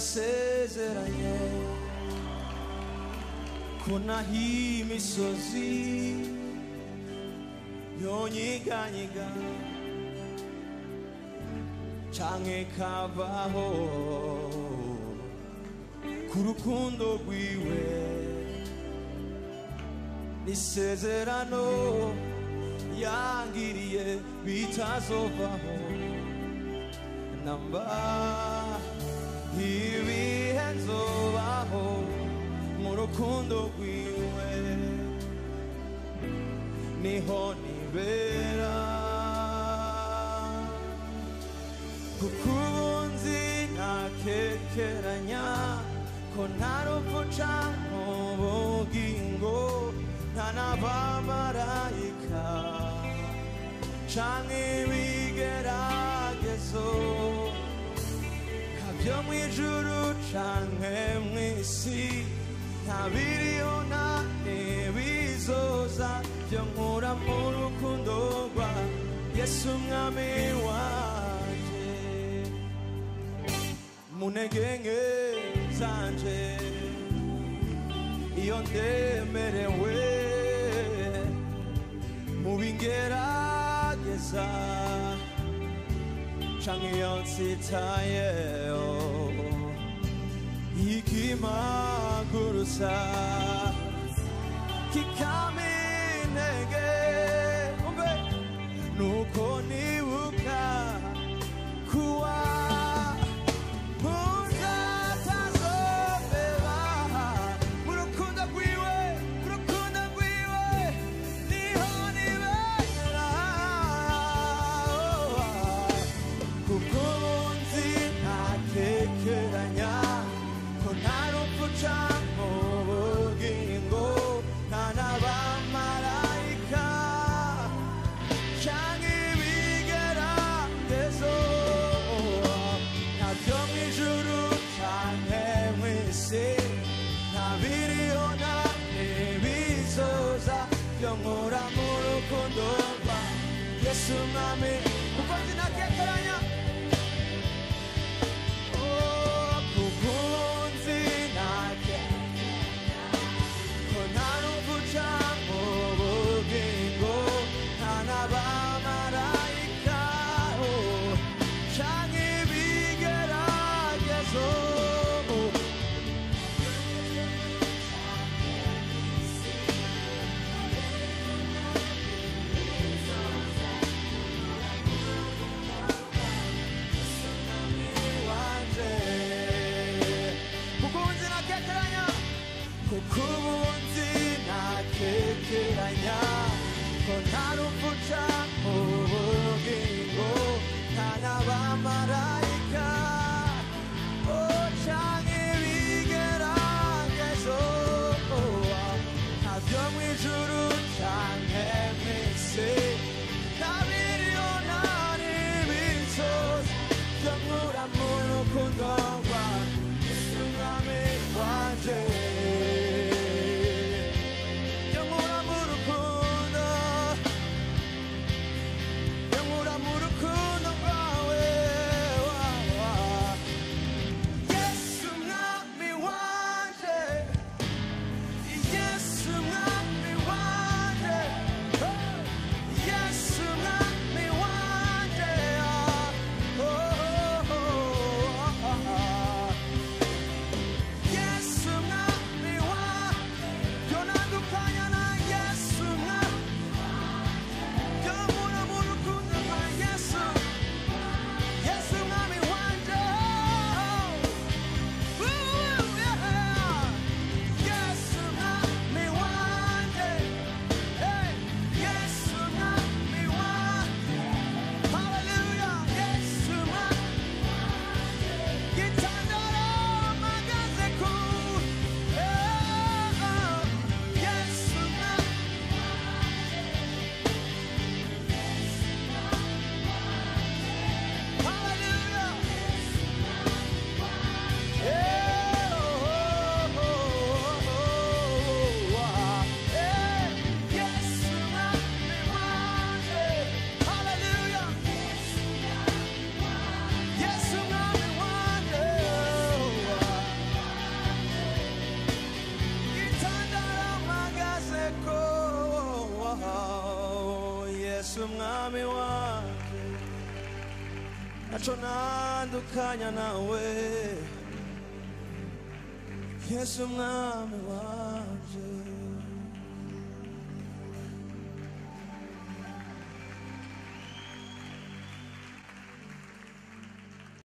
yasezeranye ko naho imisozi yonyiganyiga canke kavaho ku rukundo rwiwe n'isezerano yangiriye bitazovaho namba ibihe nzobaho mu rukundo rwiwe niho nibera kuko ubunzi ntakekeranya ko nta rupfu canke ubugingo nta n'abamarayika canke ibigeragezo kabyo mu ijuru canke mw'isi nta biriho nta n'ibizoza byo nkura mu rukundo rwa yesu umwami wanje mu ntege nke zanje iyo ndemerewe mu bingerageza canke iyo nsitayeho ikimagurusa kikama intege umve nuko nibuka kuwa muzatazobeba mu rukundo rwiwe mu rukundo rwiwe niho nibera kuko nzi ntakekeranya ko nta rupfu canke ubugingo nta n'abamarayika canke ibigeragezo ntabyo mu ijuru canke mw'isi nta biriho nta n'ibizoza byo nkura mu rukundo rwa yesu mwami kuko nzi ntakekeranya Oh, kuko nzi ntakekeranya ko nta rupfu canke ubugingo nta n'abamarayika oh, canke ibigeragezo wanje kuko nzi ntakekeranya kuko ubunzi ntakekeranya ko nta rupfu canke ubugingo nta n'abamarayika oh, canke ibigeragezo ntavyo mw'ijuru canke mw'isi nta biriho nta n'ibizoza vyo nkura mu rukundo rwa Yesu mwami wanje vyo nkura mu rukundo vyo nkura mu rukundo rwawe wa, wa. Yesu mwami wanje Yesu mwami wanje oh. Yesu mwami wanje oh, oh, oh, oh, oh. yesu mwami wanje naco nandukanya nawe yesu mwami wanje